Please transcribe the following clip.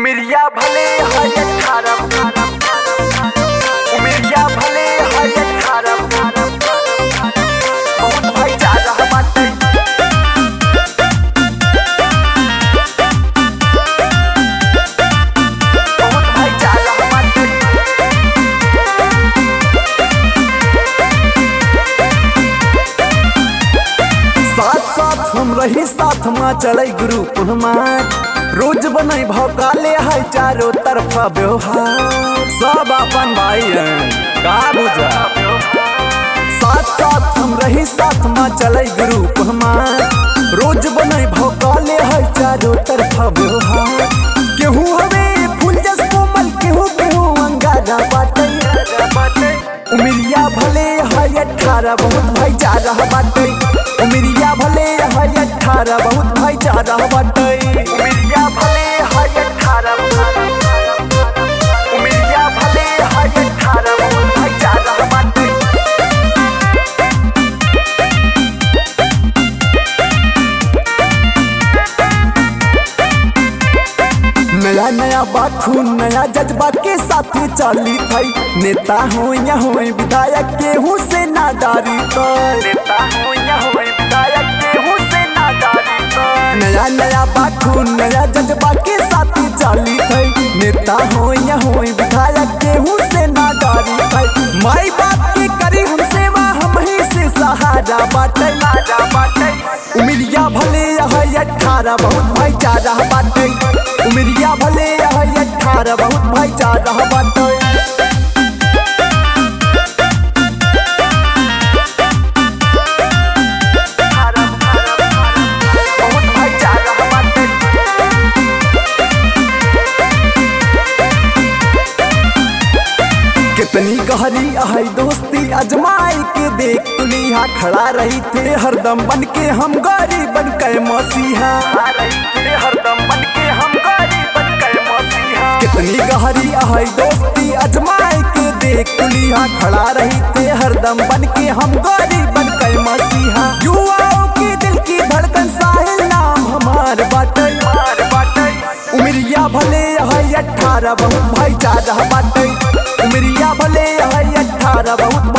उमरिया भले है अठारह उमरिया भले है अठारह बहुत भाईचारा बाटे बहुत भाईचारा बाटे साथ साथ हम रही साथ में चले ग्रुप हमार रोज बने भौकाले है चारों तरफा व्यवहार सब अपन भाई हैं का बुझा साथ साथ हम रही साथ में चले ग्रुप हमार रोज बने भौकाले है चारों तरफा व्यवहार केहू हवे फूल जस कोमल केहू केहू अंगारा बाटे उमरिया भले है अठारह बहुत भाईचारा बाटे उमरिया भले है अठारह बहुत भाईचारा बाटे उमरिया भले है अठारह उमरिया भले है अठारह बहुत भाईचारा बाटे नया नया बात खून नया जज्बा के साथ चली थई नेता हो या हो विधायक केहू से नादारी कर नेता हो या हो विधायक केहू से नादारी कर नया नया बात खून नया जज्बा के साथ चली थई नेता हो या हो विधायक केहू से नादारी थई माई बाप की करी हम सेवा हम ही से सहारा बाटे राजा बाटे उमरिया भले है अठारह बहुत भाईचारा बाटे उमरिया भले है अठारह बहुत भाईचारा बाटे बहुत भाईचारा बाटे कितनी गहरी है दोस्ती अजमाई के देख तुलिया खड़ा रही थे हरदम बन के हम गरीब बन के मसीहा आ रही थे हरदम बन के हम गरीब बन गए मसीहा कितनी गहरी है दोस्ती अजमाई के देख तुलिया खड़ा रही थे हरदम बन के हम गरीब बन के मसीहा युवाओं की दिल की धड़कन साहिल नाम हमार बाटे मार बाटे उमरिया भले है अठारह बहुत भाईचारा बाटे उमरिया भले है अठारह बहुत